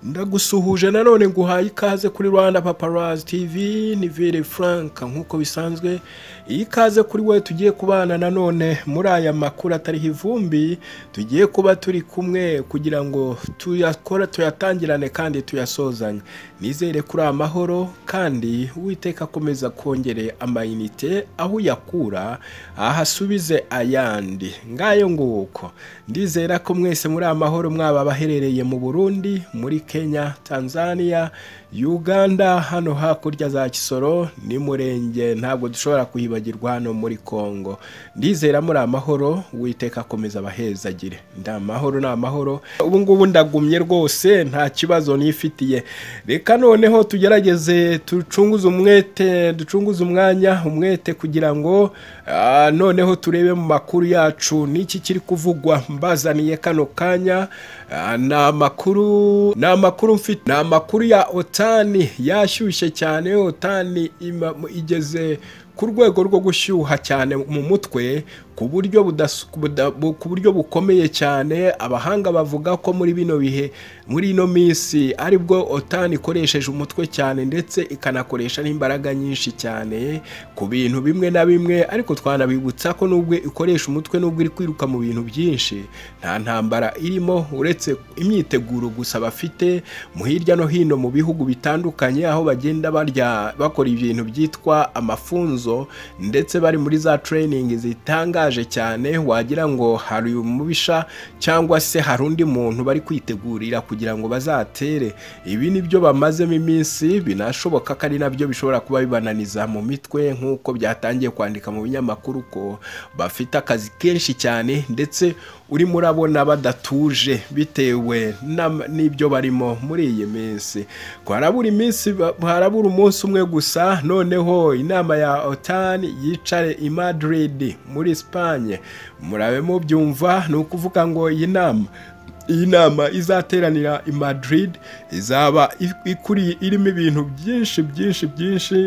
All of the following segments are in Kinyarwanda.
ndagusuhuje nanone nguhaye ikaze kuri rwanda paparazi tivi ni vire furanka nk'uko bisanzwe iyi ikaze kuri we tugiye kubana nanone muri aya makuru atariho ivumbi tugiye kuba turi kumwe kugira ngo tuyakora tuyatangirane kandi tuyasozanye nizere kuri amahoro kandi witeka akomeza kongere amayinite aho uyakura ahasubize ayandi ngayo nguko ndizera ko mwese muri amahoro mwaba abaherereye mu burundi muri kenya tanzania uganda hano hakurya za kisoro ni murenge ntabwo dushobora kuhibagirwa hano muri congo ndizera muri amahoro witeka akomeza abahezagire ni amahoro ni amahoro ubu ngubu ndagumye rwose nta kibazo nifitiye reka noneho tugerageze ducunguze umwete ducunguze umwanya umwete kugira ngo noneho turebe mu makuru yacu n'iki kiri kuvugwa mbazaniye kano kanya ni amakuru ni amakuru mfite ni amakuru ya otani yashyushye cyane otani igeze ku rwego rwo gushyuha cyane mu mutwe ku buryo ku buryo bukomeye cyane abahanga bavuga ko muri bino bihe muri ino minsi aribwo otani ikoresheje umutwe cyane ndetse ikanakoresha n'imbaraga nyinshi cyane ku bintu bimwe na bimwe ariko twanabibutsa ko nubwo ikoresha umutwe nubwo iri kwiruka mu bintu byinshi nta ntambara irimo uretse imyiteguro gusa bafite mu hirya no hino mu bihugu bitandukanye aho bagenda barya bakora ibintu byitwa amafunzo ndetse bari muri za training zitanga cyane wagira ngo hari umubisha cyangwa se hari undi muntu bari kwitegurira kugira ngo bazatere ibi ni byo bamazemo iminsi binashoboka ko ari nabyo bishobora kuba bibananiza mu mitwe nk'uko byatangiye kwandika mu binyamakuru ko bafite akazi kenshi cyane ndetse urimo urabona badatuje bitewe n'ibyo barimo muri iyi minsi harabura iminsi harabura umunsi umwe gusa noneho inama ya otani yicare i Madrid muri Espagne murabe mubyumva ni ukuvuga ngo iyi nama iyi nama izateranira i Madrid izaba irimo ibintu byinshi byinshi byinshi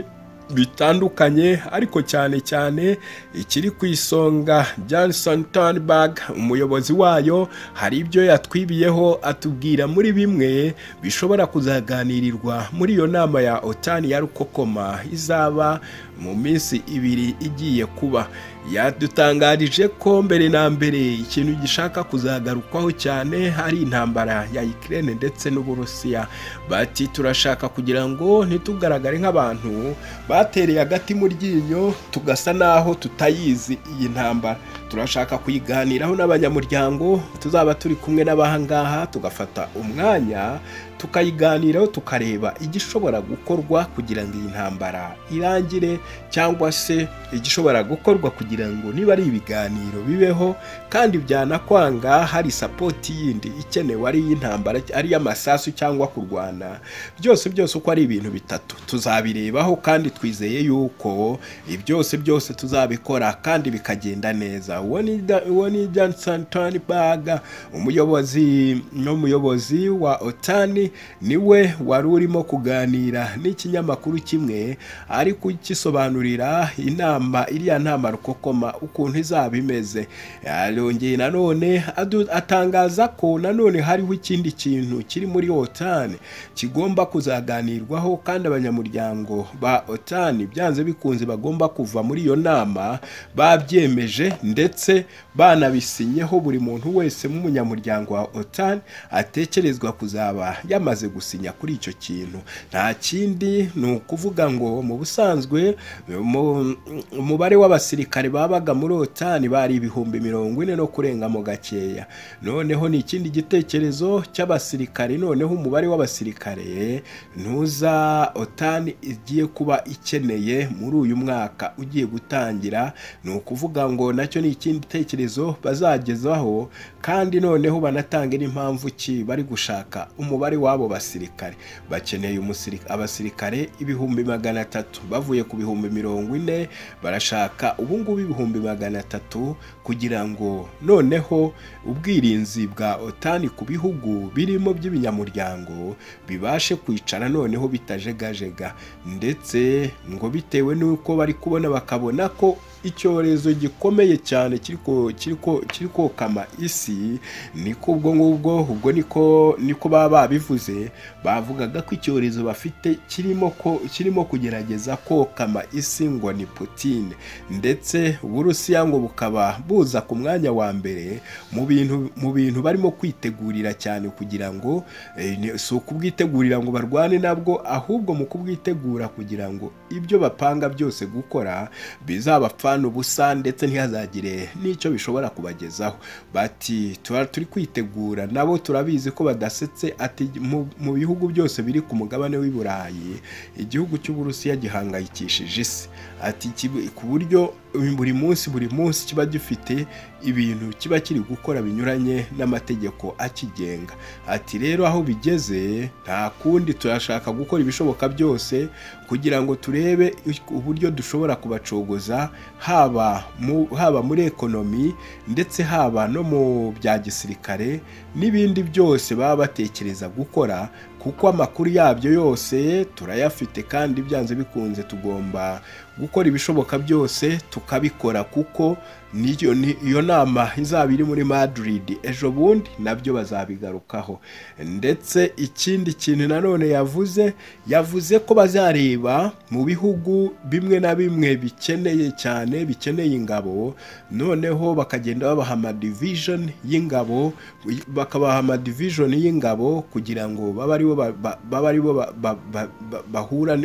bitandukanye ariko cyane cyane ikiri ku isonga Johnson Turnberg umuyobozi wayo hari ibyo yatwibiyeho atubwira muri bimwe bishobora kuzaganirirwa muri iyo nama ya otani ya rukokoma izaba mu minsi ibiri igiye kuba yadutangarije ko mbere na mbere ikintu gishaka kuzagarukwaho cyane hari intambara ya Ukraine ndetse n'uburusiya bati turashaka kugira ngo ntitugaragare nk'abantu batereye agati mu ryinyo tugasa n'aho tutayizi iyi ntambara turashaka kuyiganiraho n'abanyamuryango tuzaba turi kumwe n'abahangaha tugafata umwanya tukayiganiraho tukareba igishobora gukorwa kugira ngo iyi ntambara irangire cyangwa se igishobora gukorwa kugira ngo niba ari ibiganiro bibeho kandi byanakwanga hari sapoti yindi ikenewe ari iy'intambara ari iy'amasasu cyangwa kurwana byose byose uko ari ibintu bitatu tuzabirebaho kandi twizeye yuko byose byose tuzabikora kandi bikagenda neza uwo ni Johnson Turnberg umuyobozi n'umuyobozi wa otani niwe wari urimo kuganira n'ikinyamakuru kimwe ari kugisobanurira inama iriya nama rukokoma ukuntu izaba imeze yarongeye nanone atangaza ko nanone hariho ikindi kintu kiri muri otani kigomba kuzaganirwaho kandi abanyamuryango ba otani byanze bikunze bagomba kuva muri iyo nama babyemeje ndetse banabisinyeho buri muntu wese nk'umunyamuryango wa otani atekerezwa kuzaba yamaze gusinya kuri icyo kintu nta kindi ni ukuvuga ngo mu busanzwe umubare w'abasirikare babaga muri otani bari ibihumbi mirongo ine no kurenga mu gakeya noneho ni ikindi gitekerezo cy'abasirikare noneho umubare w'abasirikare ntuza otani igiye kuba ikeneye muri uyu mwaka ugiye gutangira ni ukuvuga ngo nacyo ni ikindi gitekerezo bazagezaho kandi noneho banatange n'impamvu ki bari gushaka umubare w'abo basirikare bakeneye abasirikare ibihumbi magana atatu bavuye ku bihumbi mirongo ine barashaka ubungubu ibihumbi magana atatu kugira ngo noneho ubwirinzi bwa otani ku bihugu birimo by'ibinyamuryango bibashe kwicara noneho bitajegajega ndetse ngo bitewe n'uko bari kubona bakabona ko icyorezo gikomeye cyane kiri kokama isi niko ubwo ngubwo ubwo niko niko baba babivuze bavugaga ko icyorezo bafite kirimo ko kirimo kugerageza kokama isi ngo ni Putin ndetse uburusiya ngo bukaba buza ku mwanya wa mbere mu bintu mu bintu barimo kwitegurira cyane kugira ngo si ukubwitegurira ngo barwane nabwo ahubwo mu kubwitegura kugira ngo ibyo bapanga byose gukora bizabapfana ubusa ndetse ntihazagire n'icyo bishobora kubagezaho bati tuba turi kwitegura nabo turabizi ko badasetse ati mu bihugu byose biri ku mugabane w'i Burayi igihugu cy'uburusiya gihangayikishije isi ati ku buryo buri munsi buri munsi kiba gifite ibintu kiba kiri gukora binyuranye n'amategeko akigenga ati rero aho bigeze nta kundi turashaka gukora ibishoboka byose kugira ngo turebe uburyo dushobora kubacogoza haba haba muri ekonomi ndetse haba no mu bya gisirikare n'ibindi byose baba batekereza gukora kuko amakuru yabyo yose turayafite kandi byanze bikunze tugomba gukora ibishoboka byose tukabikora kuko iyo nama izaba iri muri Madrid ejo bundi nabyo bazabigarukaho ndetse ikindi kintu nanone yavuze yavuze ko bazareba mu bihugu bimwe na bimwe bikeneye cyane bikeneye ingabo noneho bakagenda babaha amadivision y'ingabo bakabaha amadivision y'ingabo kugira ngo babe aribo baba aribo bahura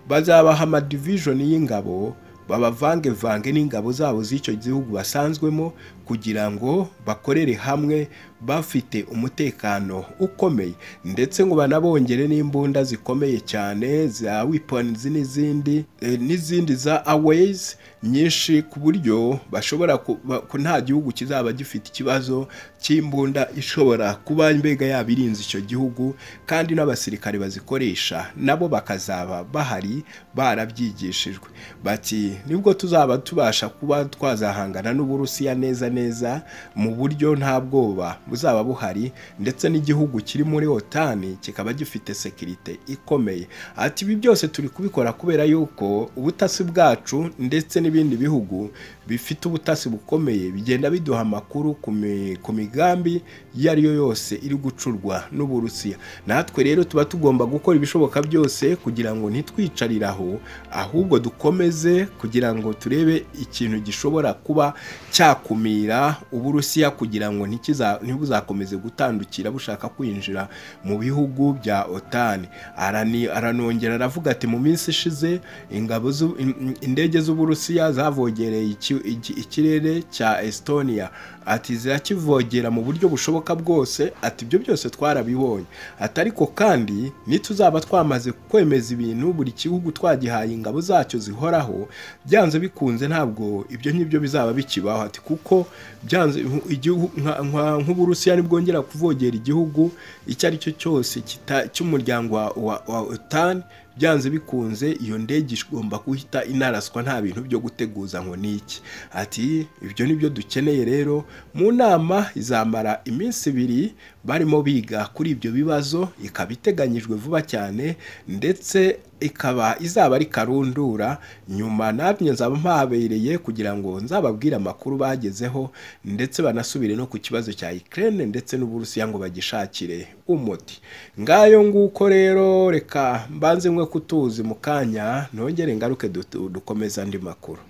bazabaha amadivision y'ingabo babavangevange n'ingabo zabo z'icyo gihugu basanzwemo kugira ngo bakorere hamwe bafite umutekano ukomeye ndetse ngo banabongere n'imbunda zikomeye cyane za wiponizi n'izindi n'izindi za aweyizi nyinshi ku buryo bashobora nta gihugu kizaba gifite ikibazo cy'imbunda ishobora kuba mbega yaba irinze icyo gihugu kandi n'abasirikare bazikoresha nabo bakazaba bahari barabyigishijwe bati nibwo tuzaba tubasha kuba twazahangana n'uburusiya neza neza mu buryo nta bwoba buzaba buhari ndetse n'igihugu kiri muri otani kikaba gifite sekirite ikomeye ati ibi byose turi kubikora kubera yuko ubutasi bwacu ndetse n'ibindi bihugu bifite ubutasi bukomeye bigenda biduha amakuru ku migambi iyo ari yo yose iri gucurwa n'uburusiya natwe rero tuba tugomba gukora ibishoboka byose kugira ngo ntitwicarire aho ahubwo dukomeze kugira ngo turebe ikintu gishobora kuba cyakumira uburusiya kugira ngo ntibuzakomeze gutandukira bushaka kwinjira mu bihugu bya otani aranongera aravuga ati mu minsi ishize ingabo indege z'uburusiya zavogereye ikirere cya estonia ati zirakivogera mu buryo bushoboka bwose ati ibyo byose twarabibonye ati ariko kandi nituzaba twamaze kwemeza ibintu buri gihugu twagihaye ingabo zacyo zihoraho byanze bikunze ntabwo ibyo ngibyo bizaba bikibaho ati kuko byanze nk'uburusiya nibwongera kuvogera igihugu icyo ari cyo cyose cy'umuryango wa otani byanze bikunze iyo ndege igomba guhita inaraswa nta bintu byo guteguza ngo niki ati ibyo ni byo dukeneye rero mu nama izamara iminsi ibiri barimo biga kuri ibyo bibazo ikaba iteganyijwe vuba cyane ndetse ikaba izaba ari karundura nyuma namwe nzaba mpabereye kugira ngo nzababwire amakuru bagezeho ndetse banasubire no ku kibazo cya Ukraine ndetse n'Uburusiya ngo bagishakire umuti ngayo nguko rero reka mbanze mwe kutuzi mu kanya nongere ngaruke dukomeza andi makuru